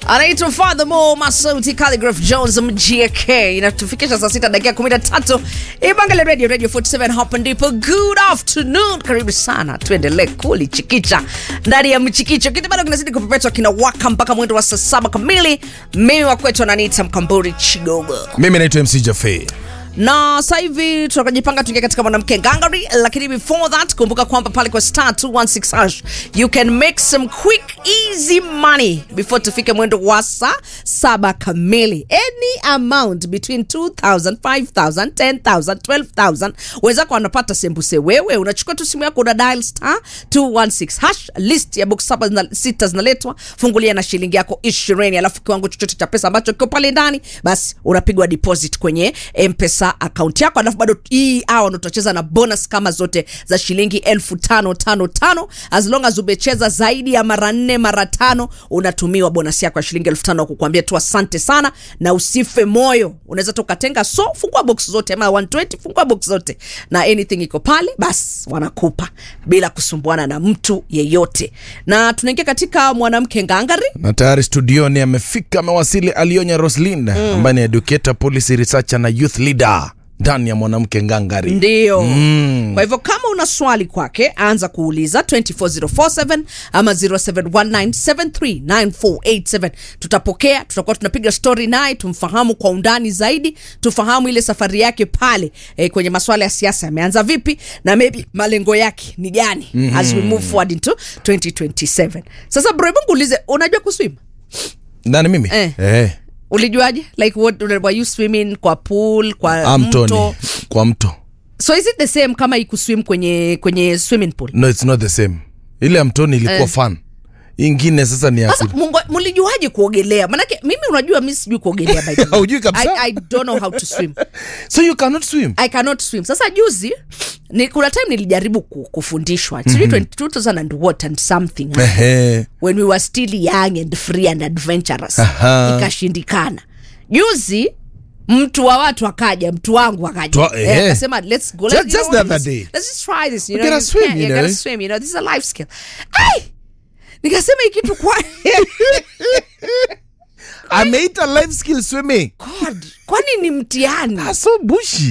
anaitwa Furthermore Masauti Calligraph Jones MGK. Inatufikisha saa sita dakika 13 Ibangale Radio Radio 47 hapa ndipo. Good afternoon, karibu sana, tuendelee kulichikicha ndani ya mchikicho. Kitu bado kinazidi kupepetwa, kinawaka mpaka mwendo wa saa saba kamili. Mimi wa kwetu ananiita Mkamburi Chigogo mimi naitwa mc jafe na sasa hivi tunakajipanga tuingia katika mwanamke ngangari, lakini before that kumbuka kwamba pale kwa star 216 hash you can make some quick easy money before tufike mwendo wa saa saba kamili. Any amount between 2000 5000 10000 12000 wenzako wanapata sembuse. Wewe unachukua tu simu yako una dial star 216 hash, list ya box saba zina, sita zinaletwa, fungulia na shilingi yako 20, alafu kiwango chochote cha pesa ambacho kiko pale ndani, basi unapigwa deposit kwenye mpesa akaunti yako, alafu bado hii hawa ndo tutacheza na bonus kama zote za shilingi elfu tano tano tano. As long as umecheza zaidi ya mara nne mara tano, unatumiwa bonus yako ya shilingi elfu tano kukuambia tu asante sana na usife moyo. Unaweza tu ukatenga, so fungua box zote ama 120 fungua box zote na anything iko pale, bas wanakupa bila kusumbuana na mtu yeyote. Na tunaingia katika mwanamke ngangari na tayari studioni amefika amewasili alionya roslin ambaye ni educator policy researcher na youth leader ndani ya mwanamke ngangari ndio mm. kwa hivyo kama una swali kwake anza kuuliza 24047 ama 0719739487 tutapokea tutakuwa tunapiga story naye tumfahamu kwa undani zaidi tufahamu ile safari yake pale eh, kwenye maswala ya siasa yameanza vipi na maybe malengo yake ni gani mm-hmm. as we move forward into 2027 sasa bro hebu nguulize unajua kuswim nani mimi Eh. Eh, ulijuaje like what were you swimming kwa pool kwa ah, mto mtoni kwa mto so is it the same kama ikuswim kwenye kwenye swimming pool no it's not the same ile ya mtoni ilikuwa Eh. fun ingine sasa ni sasa asili mungo- mlijuaje kuogelea manake mimi unajua mi sijui kuogelea by the way. Haujui kabisa? I, I don't know how to swim so you cannot swim i cannot swim sasa juzi ni, kuna time nilijaribu ku, kufundishwa sijui mm-hmm. 2000 and what and something Ehe. when we were still young and free and adventurous Aha. ikashindikana juzi mtu wa watu akaja mtu wangu akaja Twa- Eh, eh. akasema let's go Just- let's, you just know, the other let's, day. let's just try this you We know gotta you swim, can, you you gotta know. swim you know this is a life skill Ai! nikasema hii kitu kwa ameita life skill swimming God, kwani ni mtihani Ah, so bushi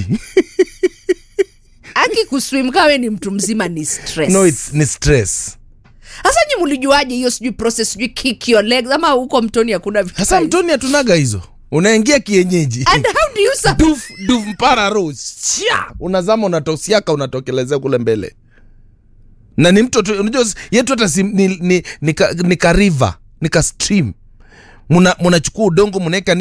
aki kuswim kawe ni mtu mzima ni stress no it's ni stress sasa nyi mlijuaje hiyo sijui process sijui kick your legs ama huko mtoni hakuna vitu sasa kama mtoni hatunaga hizo unaingia kienyeji hizo? and how do you survive? duf duf mpara ro Sha! unazama unatosiaka unatokelezea kule mbele na ni mto tu- unajua yetu hata si, ni, ni, ni, ka, ni ka river ni ka stream Muna- munachukua udongo munaweka